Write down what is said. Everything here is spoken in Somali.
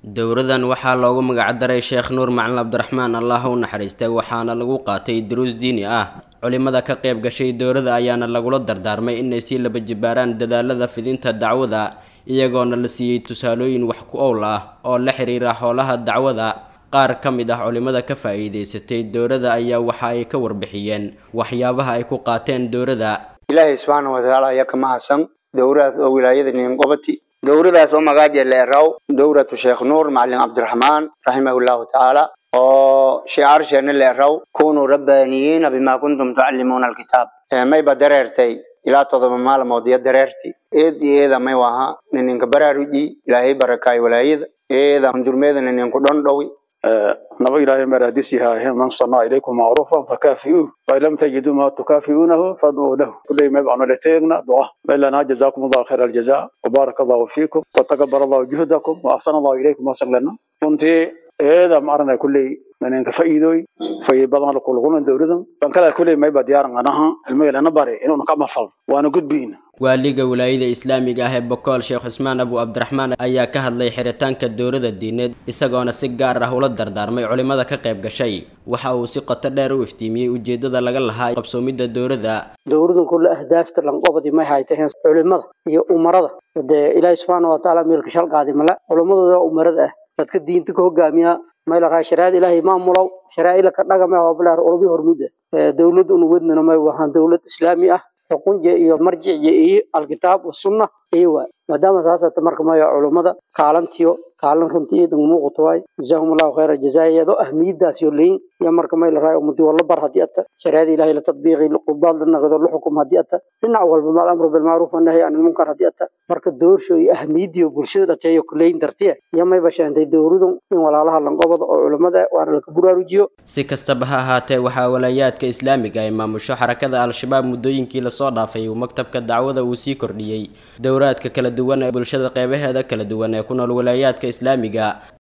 dowradan waxaa loogu magacdaray sheekh nuur macalin cabdiraxmaan allah u naxariistay waxaana lagu qaatay duruus diini ah culimada ka qayb gashay dowrada ayaana lagula dardaarmay inay sii laba jibaaraan dadaalada fidinta dacwada iyagoona la siiyey tusaalooyin wax ku owl ah oo la xiriira howlaha dacwada qaar ka mid ah culimada ka faa'iidaysatay dowrada ayaa waxa ay ka warbixiyeen waxyaabaha ay ku qaateen dowrada ilaahay subxaana watacaala ayaa ka mahadsan dowradaas oo wilaayada ninqobati dowradaas oo magaaja leeraw dowratu sheekh nuur macalin cabdiraxmaan raximahullahu tacaala oo shicaarsheenna leeraw kunuu rabbaaniyiina bima kuntum tucallimuuna alkitaab mayba dareertay ilaa todoba maalmood iyo dareerti eed iyo eeda may waha nininka baraaruji ilaahay barakaay walaayada eeda hundurmeeda ninku dhondhowi naba ilaahay maraadis yahay man sanaa ilaykum macruufan fakaafi'uuh fain lam tajiduu ma tukaafi'uunahu fadcuu lahu kulay may bacno leteegna duca maylana jazakum allahu khayra aljaza wabaaraka allahu fiikum watakabar allahu juhdakum wa axsana allahu ilaykum wasaglana runtii eeda maarana kuley ninka fa'iidooy fa'iid badan la kulkulna dowladan ban kala kuley mayba diyaaran anaha ilmaylana bare inuuna ka mafal waana gudbiina waaliga wilaayada islaamiga ah ee bokool sheekh cusmaan abu cabdiraxmaan ayaa ka hadlay xiritaanka dowrada diineed isagoona si gaar ah ula dardaarmay culimada ka qayb gashay waxa uu si qoto dheer u iftiimiyey ujeedada laga lahaa qabsoomidda dowrada dowradan kulle ahdaafta lanqobadi may haytaheen culimada iyo umarada dee ilaahi subxaana watacaala meelka shalqaadi male culimadooda umarada ah dadka diinta ka hogaamiya may laraa shariicada ilaahay maamulow sharaa'ila ka dhagame hobleer ulubi hormuda dowlad unu wadnana may wahaan dowlad islaami ah xukunja iyo marjiciya iyo alkitaab wasunna iyo waay maadaama saasata marka maya culummada kaalantiyo kaalan runtii iidan muuqato waay jazaahum allahu khayra jazaayado ahmiyadaas yo leyin iyo marka may la raay ummadii wala bar haddii ata shariicada ilahay la tadbiiqi qudaad la naqdo la xukum haddii ata dhinac walba maal amru bilmacruuf wanahyi can ilmunkar haddii ata marka doorsho iyo ahmiyadiyo bulshada dhateeyo kuleyin dartiya iyo may bashaantay dowradan in walaalaha lanqobada oo culummada waana laka buraarujiyo si kastaba ha ahaatee waxaa walaayaadka islaamiga ay maamusho xarakada al-shabaab muddooyinkii lasoo dhaafay uu maktabka dacwada uu sii kordhiyey dowraadka kala duwan ee bulshada qeybaheeda kala duwan ee ku nool walaayaadka islaamiga